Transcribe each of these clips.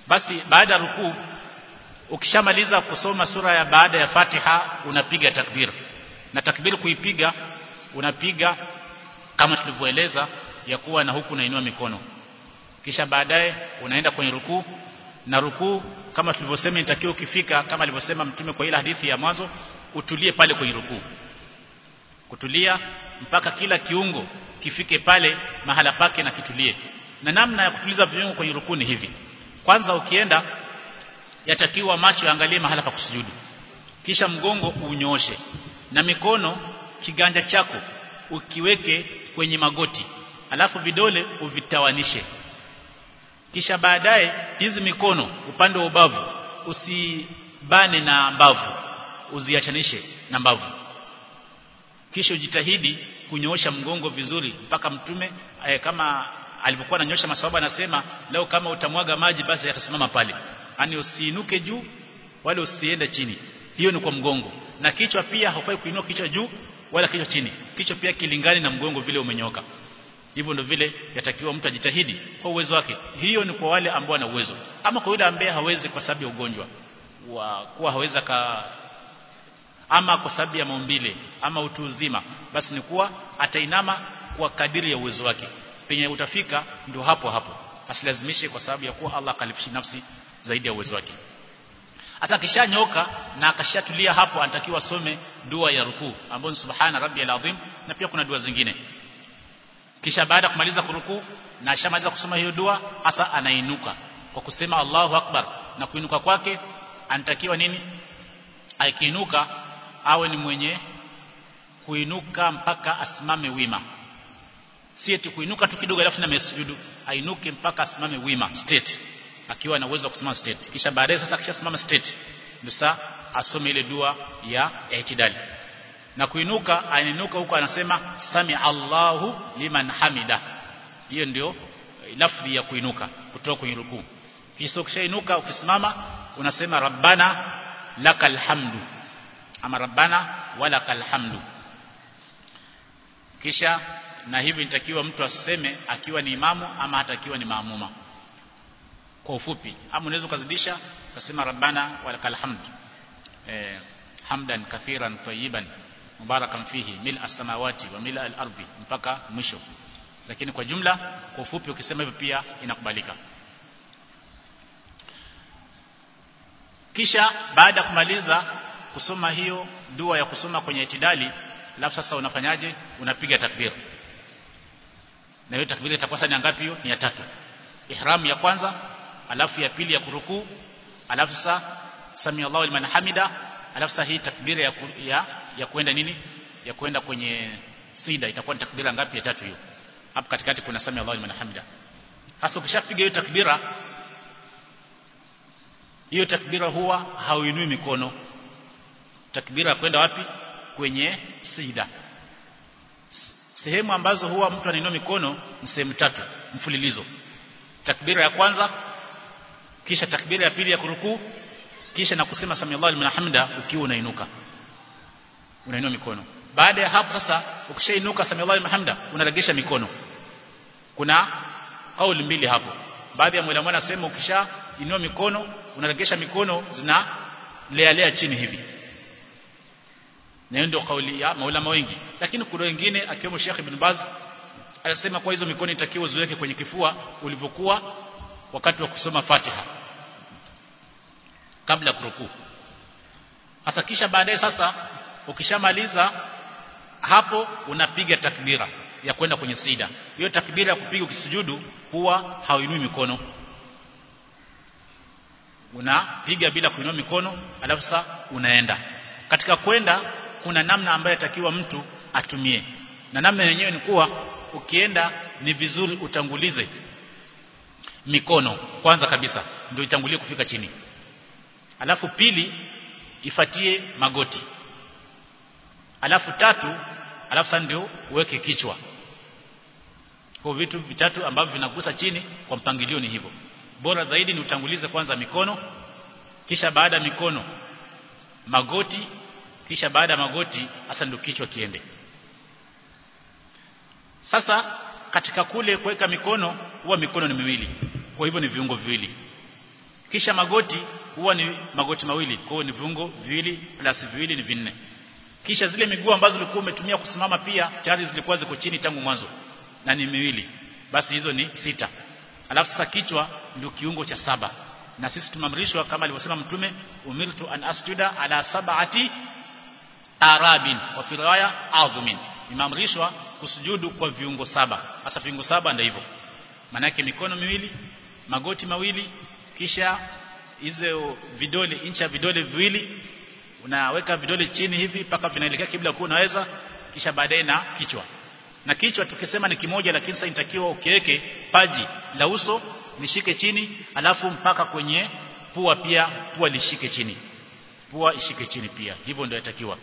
basi baada ya rukuu ukishamaliza kusoma sura ya baada ya Fatiha unapiga takbir na takbir kuipiga unapiga kama tulivyoeleza ya kuwa na huku unainua mikono kisha baadaye unaenda kwenye rukuu na rukuu kama tulivyosema inatakiwa ukifika kama alivyosema mtume kwa ile hadithi ya mwanzo utulie pale kwenye rukuu kutulia mpaka kila kiungo kifike pale mahala pake na kitulie na namna ya kutuliza viungo kwenye rukuu ni hivi kwanza ukienda yatakiwa macho yaangalie mahala pa kusujudu kisha mgongo unyooshe na mikono kiganja chako ukiweke kwenye magoti alafu vidole uvitawanishe kisha baadaye hizi mikono upande wa ubavu usibane na mbavu uziachanishe na mbavu kisha ujitahidi kunyoosha mgongo vizuri mpaka mtume eh, kama alivyokuwa ananyosha maswahaba anasema leo kama utamwaga maji basi yatasimama pale yani usiinuke juu wala usiende chini hiyo ni kwa mgongo na kichwa pia haufai kuinua kichwa juu wala kichwa chini kichwa pia kilingani na mgongo vile umenyoka hivyo ndio vile yatakiwa mtu ajitahidi kwa uwezo wake hiyo ni kwa wale ambao wana uwezo ama kwa yule ambaye hawezi kwa sababu ya ugonjwa wa kuwa haweza ka ama kwa sababu ya maumbile ama utu uzima basi ni kuwa atainama kwa kadiri ya uwezo wake penye utafika ndio hapo hapo asilazimishe kwa sababu ya kuwa Allah kalifishi nafsi zaidi ya uwezo wake hata kishanyoka na akashatulia hapo anatakiwa some dua ya rukuu ambayo ni subhana rabbiyal azim na pia kuna dua zingine kisha baada kumaliza kurukuu na ashamaliza kusoma hiyo dua hasa anainuka kwa kusema Allahu akbar na kuinuka kwake anatakiwa nini akiinuka awe ni mwenye kuinuka mpaka asimame wima si eti kuinuka tu kidogo alafu na mesujudu ainuke mpaka asimame wima straight akiwa na uwezo wa kusimama straight kisha baadaye sasa akishasimama straight ndio sasa asome ile dua ya itidali na kuinuka ainuka huko anasema sami Allahu liman hamida hiyo ndio lafdhi ya kuinuka kutoka kwenye rukuu kisha ukishainuka ukisimama unasema rabbana lakal hamdu ama rabbana walakal hamdu kisha na hivi nitakiwa mtu aseme akiwa ni imamu ama hata akiwa ni maamuma kwa ufupi ama unaweza kuzidisha ukasema rabbana walakal hamd eh, hamdan kathiran tayyiban mubarakan fihi mil as-samawati wa mil al-ardi mpaka mwisho lakini kwa jumla kwa ufupi ukisema hivyo pia inakubalika kisha baada ya kumaliza kusoma hiyo dua ya kusoma kwenye itidali alafu sasa unafanyaje unapiga takbir na hiyo takbir itakuwa sasa ni ngapi hiyo ni ya tatu ihram ya kwanza alafu ya pili ya kurukuu alafu sasa sami Allahu liman hamida alafu sasa hii takbira ya, ku, ya ya kwenda nini ya kwenda kwenye sida itakuwa ni takbira ngapi ya tatu hiyo hapo katikati kuna sami Allahu liman hamida hasa ukishapiga hiyo takbira hiyo takbira huwa hauinui mikono takbira kwenda wapi kwenye sida sehemu ambazo huwa mtu anainua mikono ni sehemu tatu mfululizo takbira ya kwanza kisha takbira ya pili ya kurukuu kisha na kusema sami Allahu liman hamida ukiwa unainuka unainua mikono baada ya hapo sasa ukishainuka sami Allahu liman hamida unaregesha mikono kuna kauli mbili hapo baadhi ya mwalimu anasema ukisha inua mikono unaregesha mikono zina lea lea chini hivi na hiyo ndio kauli ya maulama wengi lakini kuna wengine akiwemo Sheikh Ibn Baz anasema kwa hizo mikono itakiwa ziweke kwenye kifua ulivyokuwa wakati wa kusoma Fatiha kabla ya kurukuu hasa kisha baadaye sasa ukishamaliza hapo unapiga takbira ya kwenda kwenye sida hiyo takbira ya kupiga ukisujudu huwa hauinui mikono unapiga bila kuinua mikono alafu sasa unaenda katika kwenda kuna namna ambayo atakiwa mtu atumie na namna yenyewe ni kuwa ukienda ni vizuri utangulize mikono kwanza kabisa ndio itangulie kufika chini alafu pili ifatie magoti alafu tatu alafu sasa ndio uweke kichwa kwa vitu vitatu ambavyo vinagusa chini kwa mpangilio ni hivyo bora zaidi ni utangulize kwanza mikono kisha baada ya mikono magoti kisha baada ya magoti hasa ndio kichwa kiende sasa katika kule kuweka mikono huwa mikono ni miwili kwa hivyo ni viungo viwili kisha magoti huwa ni magoti mawili kwa hiyo ni viungo viwili plus viwili ni vinne kisha zile miguu ambazo ulikuwa umetumia kusimama pia tayari zilikuwa ziko chini tangu mwanzo na ni miwili basi hizo ni sita alafu sasa kichwa ndio kiungo cha saba na sisi tumeamrishwa kama alivyosema mtume umirtu an asjuda ala sab'ati arabin wa fi riwaya adhumin nimeamrishwa kusujudu kwa viungo saba hasa viungo saba ndio hivyo maana mikono miwili magoti mawili kisha hizo vidole incha vidole viwili unaweka vidole chini hivi mpaka vinaelekea kibla kwa unaweza kisha baadaye na kichwa na kichwa tukisema ni kimoja lakini sasa inatakiwa ukiweke paji la uso lishike chini alafu mpaka kwenye pua pia pua lishike chini pua ishike chini pia hivyo ndio inatakiwa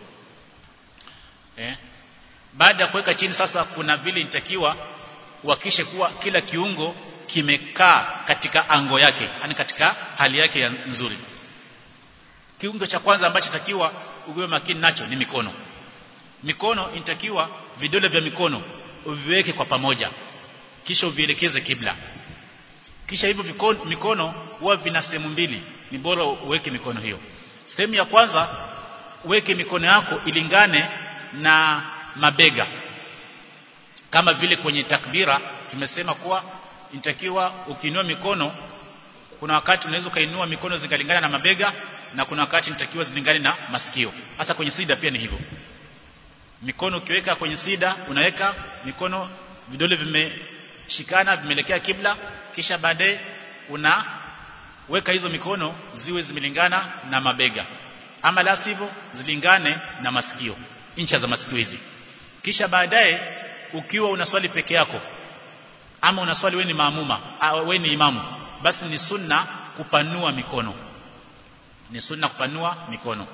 eh baada ya kuweka chini sasa kuna vile inatakiwa uhakishe kuwa kila kiungo kimekaa katika ango yake yani katika hali yake ya nzuri kiungo cha kwanza ambacho takiwa uwe makini nacho ni mikono mikono inatakiwa vidole vya mikono uviweke kwa pamoja kisha uvielekeze kibla kisha hivyo vikono, mikono huwa vina sehemu mbili ni bora uweke mikono hiyo sehemu ya kwanza uweke mikono yako ilingane na mabega kama vile kwenye takbira tumesema kuwa inatakiwa ukiinua mikono kuna wakati unaweza kainua mikono zikalingana na mabega na kuna wakati inatakiwa zilingane na masikio hasa kwenye sida pia ni hivyo mikono ukiweka kwenye sida unaweka mikono vidole vimeshikana vimeelekea kibla kisha baadaye unaweka hizo mikono ziwe zimelingana na mabega ama la sivyo zilingane na masikio incha za masikio hizi kisha baadaye ukiwa unaswali peke yako ama unaswali wewe ni maamuma wewe ni imamu basi ni sunna kupanua mikono ni sunna kupanua mikono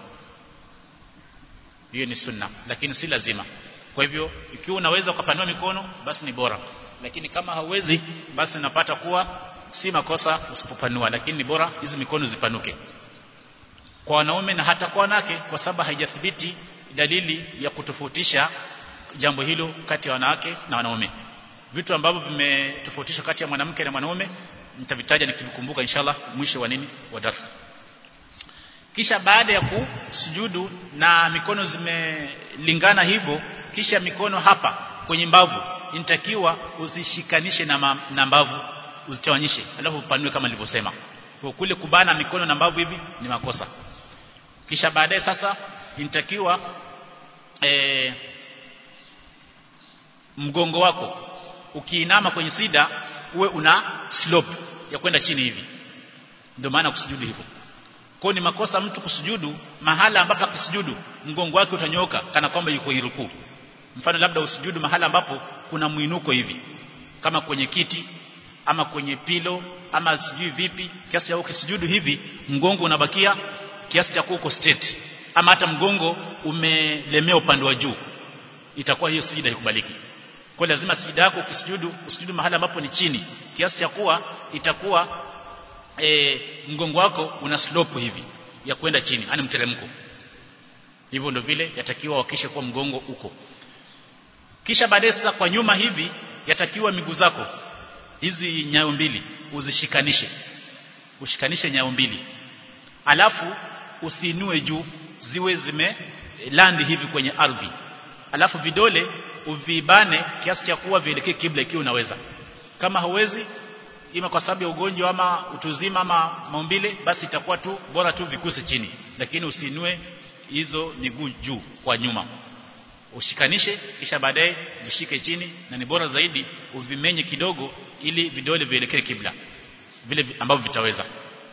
hiyo ni sunna lakini si lazima kwa hivyo ikiwa unaweza kupanua mikono basi ni bora lakini kama hauwezi basi napata kuwa si makosa usipopanua lakini ni bora hizi mikono zipanuke kwa wanaume na hata kwa wanawake kwa sababu haijathibiti dalili ya kutofautisha jambo hilo kati ya wanawake na wanaume vitu ambavyo vimetofautishwa kati ya mwanamke na mwanaume nitavitaja nikivikumbuka inshallah mwisho wa nini wa darasa kisha baada ya kusujudu na mikono zimelingana hivyo kisha mikono hapa kwenye mbavu inatakiwa uzishikanishe na, ma, na mbavu uzitawanyishe alafu upanue kama nilivyosema kwa kule kubana mikono na mbavu hivi ni makosa kisha baadaye sasa inatakiwa e, mgongo wako ukiinama kwenye sida uwe una slope ya kwenda chini hivi ndio maana kusujudu hivyo kwa ni makosa mtu kusujudu mahala ambapo akisujudu mgongo wake utanyoka kana kwamba yuko irukuu mfano labda usujudu mahala ambapo kuna mwinuko hivi kama kwenye kiti ama kwenye pilo ama sijui vipi kiasi cha ukisujudu hivi mgongo unabakia kiasi cha uko straight ama hata mgongo umelemea upande wa juu itakuwa hiyo sijida ikubaliki kwa lazima sijida yako ukisujudu usujudu mahala ambapo ni chini kiasi cha kuwa itakuwa e, mgongo wako una slope hivi ya kwenda chini yani mteremko hivyo ndio vile yatakiwa wakishe kwa mgongo uko kisha baadaye sasa kwa nyuma hivi yatakiwa miguu zako hizi nyayo mbili uzishikanishe ushikanishe nyayo mbili alafu usiinue juu ziwe zime landi hivi kwenye ardhi alafu vidole uvibane kiasi cha kuwa vielekee kibla ikiwa unaweza kama hauwezi ima kwa sababu ya ugonjwa ama utuzima ama maumbile basi itakuwa tu bora tu vikuse chini lakini usiinue hizo miguu juu kwa nyuma ushikanishe kisha baadaye vishike chini na ni bora zaidi uvimenye kidogo ili vidole vielekee kibla vile ambavyo vitaweza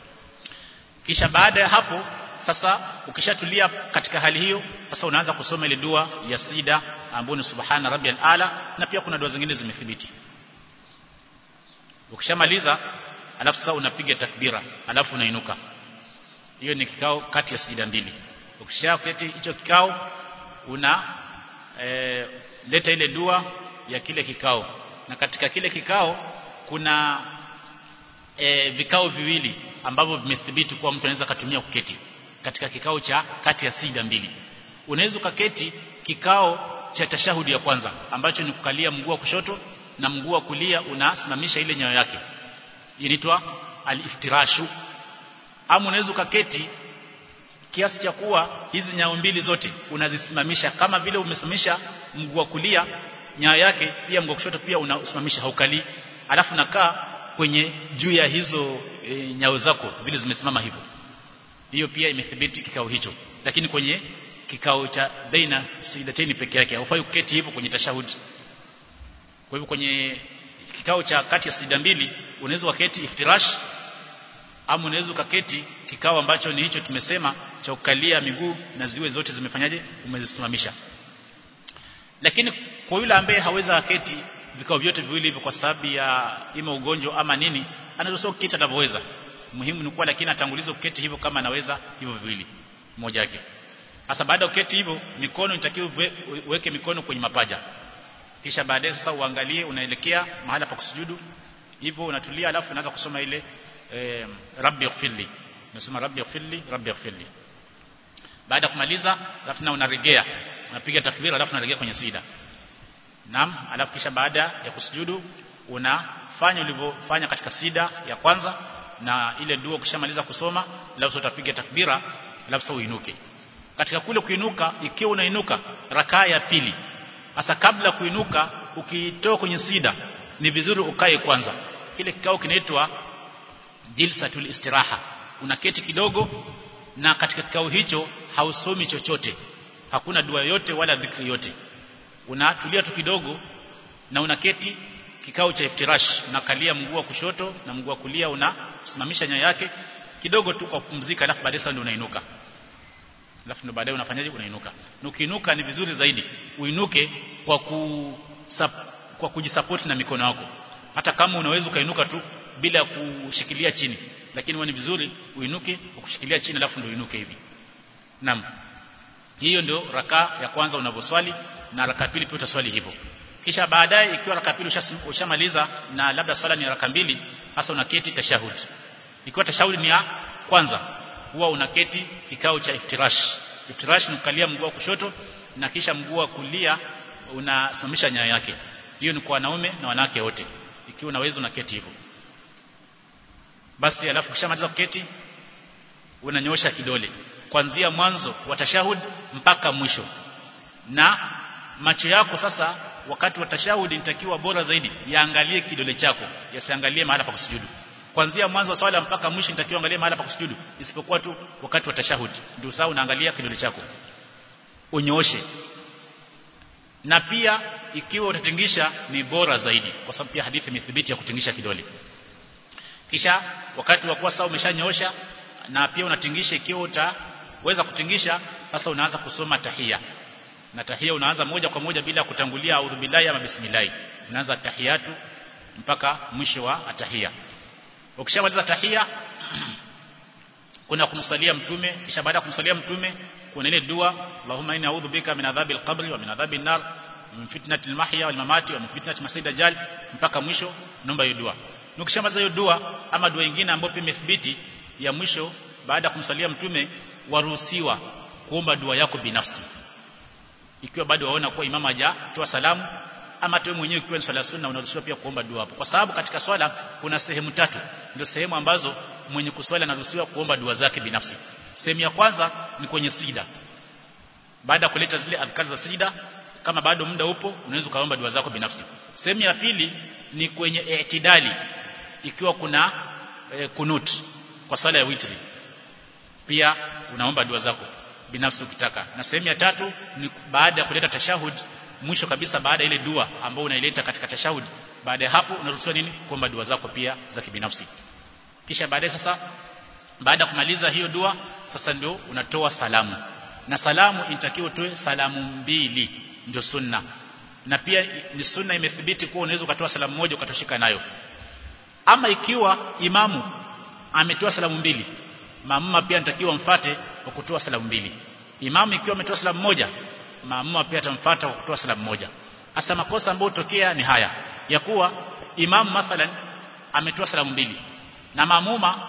kisha baada ya hapo sasa ukishatulia katika hali hiyo sasa unaanza kusoma ile dua ya sida ambayo ni subhana rabbiyal ala na pia kuna dua zingine zimethibiti ukishamaliza alafu sasa unapiga takbira alafu unainuka hiyo ni kikao kati ya sijida mbili ukishaketi hicho kikao una e, leta ile dua ya kile kikao na katika kile kikao kuna e, vikao viwili ambavyo vimethibiti kuwa mtu anaweza kutumia kuketi katika kikao cha kati ya sijida mbili unaweza ukaketi kikao cha tashahudi ya kwanza ambacho ni kukalia mguu wa kushoto na mguu wa kulia unasimamisha ile nyayo yake inaitwa al-iftirashu ama unaweza ukaketi kiasi cha kuwa hizi nyao mbili zote unazisimamisha kama vile umesimamisha mguu wa kulia nyayo yake pia mguu wa kushoto pia unasimamisha haukali alafu nakaa kwenye juu ya hizo e, nyao zako vile zimesimama hivyo hiyo pia imethibiti kikao hicho lakini kwenye kikao cha baina sidateni peke yake haufai kuketi hivyo kwenye tashahudi kwa hivyo kwenye kikao cha kati ya sida mbili unaweza ukaketi iftirash ama unaweza ukaketi kikao ambacho ni hicho tumesema cha kukalia miguu na ziwe zote zimefanyaje umezisimamisha lakini kwa yule ambaye haweza aketi vikao vyote viwili hivyo kwa sababu ya ima ugonjwa ama nini anaweza kuketi anavyoweza muhimu ni kuwa lakini atangulize kuketi hivyo kama anaweza hivyo viwili mmoja wake sasa baada ya kuketi hivyo mikono inatakiwa uweke mikono kwenye mapaja kisha baadaye sasa uangalie unaelekea mahala pa kusujudu hivyo unatulia alafu unaanza kusoma ile eh, rabbi ighfirli unasema rabbi ighfirli rabbi ighfirli baada kumaliza alafu na unaregea unapiga takbira alafu unaregea kwenye sida naam alafu kisha baada ya kusujudu unafanya ulivyofanya katika sida ya kwanza na ile dua ukishamaliza kusoma alafu utapiga takbira alafu sasa uinuke katika kule kuinuka ikiwa unainuka rakaa ya pili hasa kabla kuinuka ukitoka kwenye sida ni vizuri ukae kwanza kile kikao kinaitwa jilsatul istiraha unaketi kidogo na katika kikao hicho hausomi chochote hakuna dua yote wala dhikri yote unatulia tu kidogo na unaketi kikao cha iftirash unakalia mguu wa kushoto na mguu wa kulia unasimamisha nyayo yake kidogo tu kwa kupumzika alafu baadaye sasa ndio unainuka alafu ndio baadaye unafanyaje unainuka na ukiinuka ni vizuri zaidi uinuke kwa ku kwa kujisupport na mikono yako hata kama unaweza ukainuka tu bila kushikilia chini lakini ni vizuri uinuke ukushikilia chini alafu ndio uinuke hivi naam hiyo ndio raka ya kwanza unavyoswali na raka pili pia utaswali hivyo kisha baadaye ikiwa raka pili ushamaliza na labda swala ni raka mbili hasa unaketi tashahud ikiwa tashahud ni ya kwanza huwa unaketi kikao cha iftirash iftirash ni kukalia mguu wa kushoto na kisha mguu wa kulia unasimamisha nyayo yake hiyo ni kwa wanaume na wanawake wote ikiwa unaweza unaketi hivyo basi alafu kishamaliza kuketi unanyosha kidole kuanzia mwanzo wa tashahud mpaka mwisho na macho yako sasa wakati wa tashahudi nitakiwa bora zaidi yaangalie kidole chako yasiangalie mahala pa kusujudu kuanzia mwanzo wa swala mpaka mwisho nitakiwa angalie mahala pa kusujudu isipokuwa tu wakati wa tashahudi ndio sawa unaangalia kidole chako unyooshe na pia ikiwa utatingisha ni bora zaidi kwa sababu pia hadithi imethibiti ya kutingisha kidole kisha wakati wa kuwa sawa umeshanyoosha na pia unatingisha ikiwa utaweza kutingisha sasa unaanza kusoma tahia na tahia unaanza moja kwa moja bila kutangulia audhu billahi ama bismillah unaanza tahiyatu mpaka mwisho wa tahia ukishamaliza tahia kuna kumsalia mtume kisha baada ya kumsalia mtume kuna ile dua Allahumma inni a'udhu bika min adhabi al-qabri wa min adhabi an-nar min fitnati al-mahya wal mamati wa min fitnati masih dajjal mpaka mwisho naomba hiyo dua ukishamaliza hiyo dua ama dua nyingine ambayo pia imethibiti ya mwisho baada ya kumsalia mtume waruhusiwa kuomba dua yako binafsi ikiwa bado waona kuwa imama hajatoa salamu ama tu mwenyewe ukiwa ni swala sunna unaruhusiwa pia kuomba dua hapo kwa sababu katika swala kuna sehemu tatu ndio sehemu ambazo mwenye kuswali anaruhusiwa kuomba dua zake binafsi sehemu ya kwanza ni kwenye sida baada ya kuleta zile adhkar za sida kama bado muda upo unaweza kaomba dua zako binafsi sehemu ya pili ni kwenye i'tidali ikiwa kuna e, kunut kwa swala ya witri pia unaomba dua zako binafsi ukitaka na sehemu ya tatu ni baada ya kuleta tashahud mwisho kabisa baada ile dua ambayo unaileta katika tashahud baada ya hapo unaruhusiwa nini kuomba dua zako pia za kibinafsi kisha baadaye sasa baada ya kumaliza hiyo dua sasa ndio unatoa salamu na salamu inatakiwa utoe salamu mbili ndio sunna na pia ni sunna imethibiti kuwa unaweza ukatoa salamu moja ukatoshika nayo ama ikiwa imamu ametoa salamu mbili maamuma pia anatakiwa mfate kwa kutoa salamu mbili imamu ikiwa ametoa salamu moja maamuma pia atamfuata kwa kutoa salamu moja hasa makosa ambayo hutokea ni haya ya kuwa imamu mathalan ametoa salamu mbili na maamuma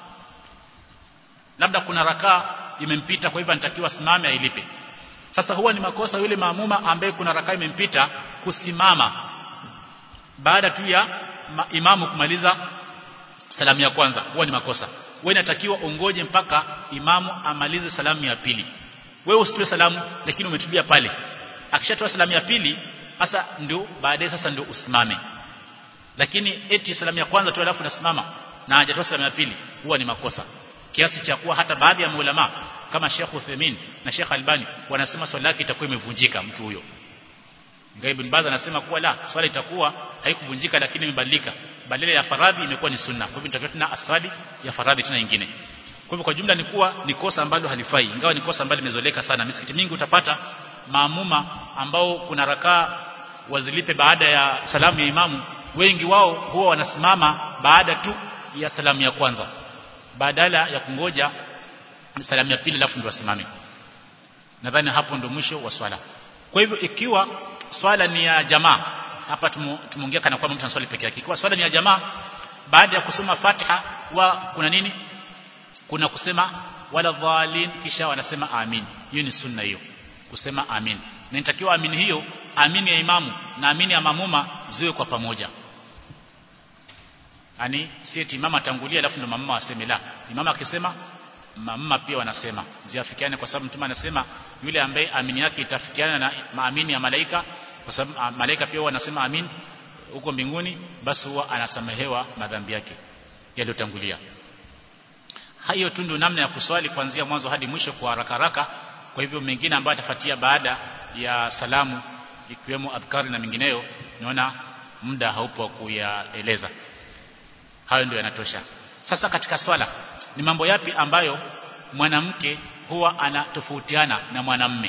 labda kuna rakaa imempita kwa hivyo anatakiwa simame ailipe sasa huwa ni makosa yule maamuma ambaye kuna rakaa imempita kusimama baada tu ya imamu kumaliza salamu ya kwanza huwa ni makosa wewe inatakiwa ongoje mpaka imamu amalize salamu ya pili wewe usitoe salamu lakini umetulia pale akishatoa salamu ya pili sasa ndio baadaye sasa ndio usimame lakini eti salamu ya kwanza tu alafu nasimama na hajatoa salamu ya pili huwa ni makosa kiasi cha kuwa hata baadhi ya maulama kama Sheikh Uthaymeen na Sheikh Albani wanasema swala yake itakuwa imevunjika mtu huyo Ngai Ibn Baz anasema kuwa la swala itakuwa haikuvunjika lakini imebadilika badala ya faradhi imekuwa ni sunna kwa hivyo nitakuwa tuna asali ya faradhi tena nyingine kwa hivyo kwa jumla ni kuwa ni kosa ambalo halifai ingawa ni kosa ambalo limezoleka sana misikiti mingi utapata maamuma ambao kuna rakaa wazilipe baada ya salamu ya imamu wengi wao huwa wanasimama baada tu ya salamu ya kwanza badala ya kungoja salamu ya pili alafu ndio wasimame nadhani hapo ndio mwisho wa swala kwa hivyo ikiwa swala ni ya jamaa hapa tumeongea kana kwamba mtu anaswali peke yake ikiwa swala ni ya jamaa baada ya kusoma Fatiha wa kuna nini kuna kusema wala dhalin kisha wanasema amin hiyo ni sunna hiyo kusema amin na inatakiwa amin hiyo amin ya imamu na amin ya mamuma ziwe kwa pamoja yani si eti imama tangulia alafu ndo mamuma waseme la imama akisema mamuma pia wanasema ziafikiane kwa sababu mtume anasema yule ambaye amini yake itafikiana na maamini ya malaika kwa sababu malaika pia wanasema amin huko mbinguni basi huwa anasamehewa madhambi yake yaliyotangulia hayo tu ndio namna ya kuswali kuanzia mwanzo hadi mwisho kwa haraka haraka kwa hivyo mengine ambayo atafuatia baada ya salamu ikiwemo adhkari na mengineyo naona muda haupo kuyaeleza hayo ndio yanatosha sasa katika swala ni mambo yapi ambayo mwanamke huwa anatofautiana na mwanamme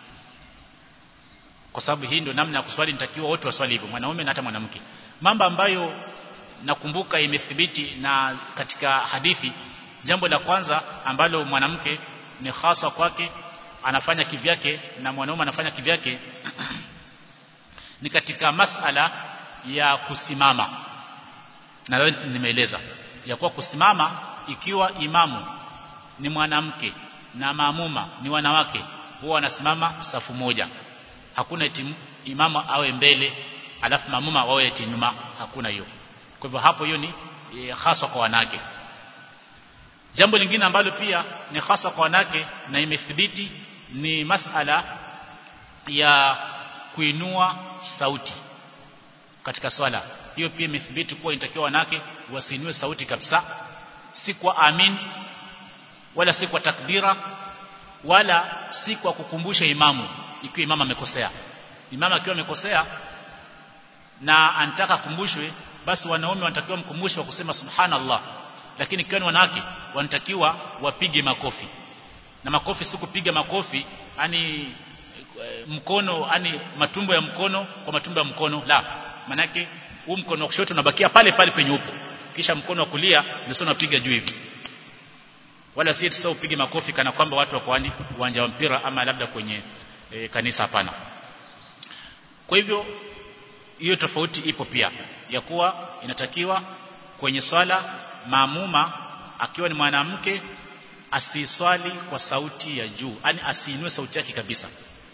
kwa sababu hii ndio namna ya kuswali nitakiwa wote waswali hivyo mwanaume na hata mwanamke mambo ambayo nakumbuka imethibiti na katika hadithi jambo la kwanza ambalo mwanamke ni hasa kwake anafanya kivyake na mwanaume anafanya kivyake ni katika masala ya kusimama na nimeeleza ya kuwa kusimama ikiwa imamu ni mwanamke na maamuma ni wanawake huwa wanasimama safu moja hakuna eti imamu awe mbele alafu maamuma wawe eti nyuma hakuna hiyo kwa hivyo hapo hiyo ni e, haswa kwa wanawake jambo lingine ambalo pia ni hasa kwa wanawake na imethibiti ni masala ya kuinua sauti katika swala hiyo pia imethibiti kuwa inatakiwa wanawake wasiinue sauti kabisa si kwa amin wala si kwa takbira wala si kwa kukumbusha imamu ikiwa imamu amekosea imamu akiwa amekosea na anataka kumbushwe basi wanaume wanatakiwa mkumbushe wa kusema subhanallah lakini ikiwa ni wanawake wanatakiwa wapige makofi na makofi si kupiga makofi yani mkono yani matumbo ya mkono kwa matumbo ya mkono la manake huu mkono wa kushoto unabakia pale pale penye upo kisha mkono wa kulia ndio unapiga juu hivi wala si sasa upige makofi kana kwamba watu wako yani uwanja wa mpira ama labda kwenye e, kanisa hapana kwa hivyo hiyo tofauti ipo pia ya kuwa inatakiwa kwenye swala maamuma akiwa ni mwanamke asiswali kwa sauti ya juu yani asiinue sauti yake kabisa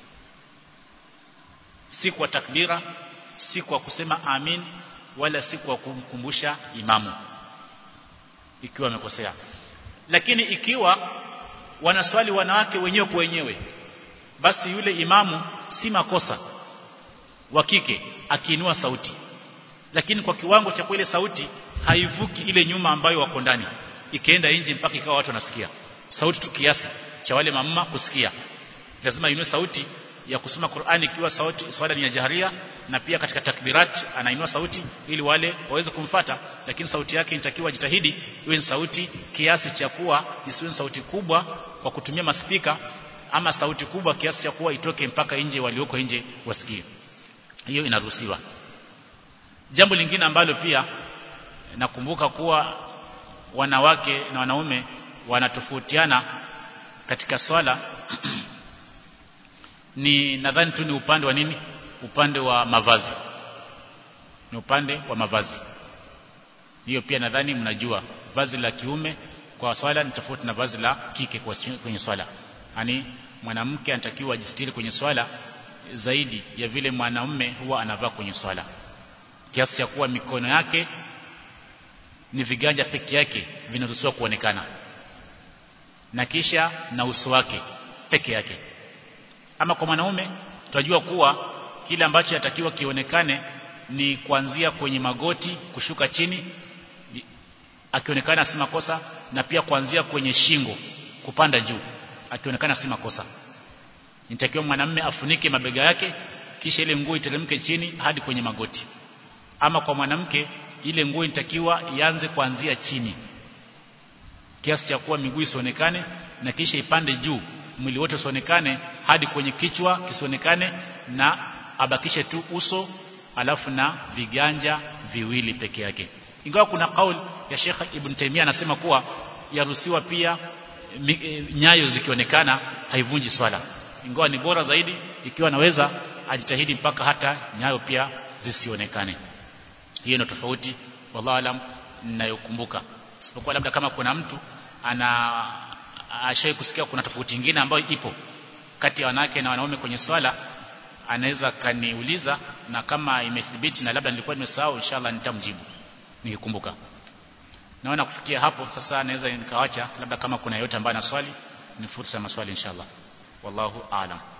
si kwa takbira si kwa kusema amin wala si kwa kumkumbusha imamu ikiwa amekosea lakini ikiwa wanaswali wanawake wenyewe kwa wenyewe basi yule imamu si makosa wa kike akiinua sauti lakini kwa kiwango cha ile sauti haivuki ile nyuma ambayo wako ndani ikaenda nje mpaka ikawa watu wanasikia sauti tu kiasi cha wale mamma kusikia lazima inue sauti ya kusoma Qur'ani ikiwa sauti swala ni ya jaharia na pia katika takbirat anainua sauti ili wale waweze kumfata lakini sauti yake inatakiwa jitahidi iwe ni sauti kiasi cha kuwa isiwe sauti kubwa kwa kutumia maspika ama sauti kubwa kiasi cha kuwa itoke mpaka nje walioko nje wasikie hiyo inaruhusiwa jambo lingine ambalo pia nakumbuka kuwa wanawake na wanaume wanatofautiana katika swala ni nadhani tu ni upande wa nini upande wa mavazi ni upande wa mavazi hiyo pia nadhani mnajua vazi la kiume kwa swala ni tofauti na vazi la kike kwa kwenye swala yani mwanamke anatakiwa ajistiri kwenye swala zaidi ya vile mwanaume huwa anavaa kwenye swala kiasi cha kuwa mikono yake ni viganja peke yake vinaruhusiwa kuonekana na kisha na uso wake peke yake ama kwa mwanaume tunajua kuwa kile ambacho yatakiwa kionekane ni kuanzia kwenye magoti kushuka chini akionekana si makosa na pia kuanzia kwenye shingo kupanda juu akionekana si makosa nitakiwa mwanamume afunike mabega yake kisha ile nguo iteremke chini hadi kwenye magoti ama kwa mwanamke ile nguo inatakiwa ianze kuanzia chini kiasi cha kuwa miguu isionekane na kisha ipande juu mwili wote usionekane hadi kwenye kichwa kisionekane na abakishe tu uso alafu na viganja viwili peke yake ingawa kuna kauli ya Sheikh Ibn Taymiyyah anasema kuwa yaruhusiwa pia mi, e, nyayo zikionekana haivunji swala ingawa ni bora zaidi ikiwa anaweza ajitahidi mpaka hata nyayo pia zisionekane hiyo ndio tofauti wallahu alam ninayokumbuka isipokuwa labda kama kuna mtu ana ashai kusikia kuna tofauti nyingine ambayo ipo kati ya wanawake na wanaume kwenye swala anaweza kaniuliza na kama imethibiti na labda nilikuwa nimesahau inshallah nitamjibu nikikumbuka naona kufikia hapo sasa naweza nikawacha labda kama kuna yote ambaye ana swali ni fursa ya maswali inshallah wallahu aalam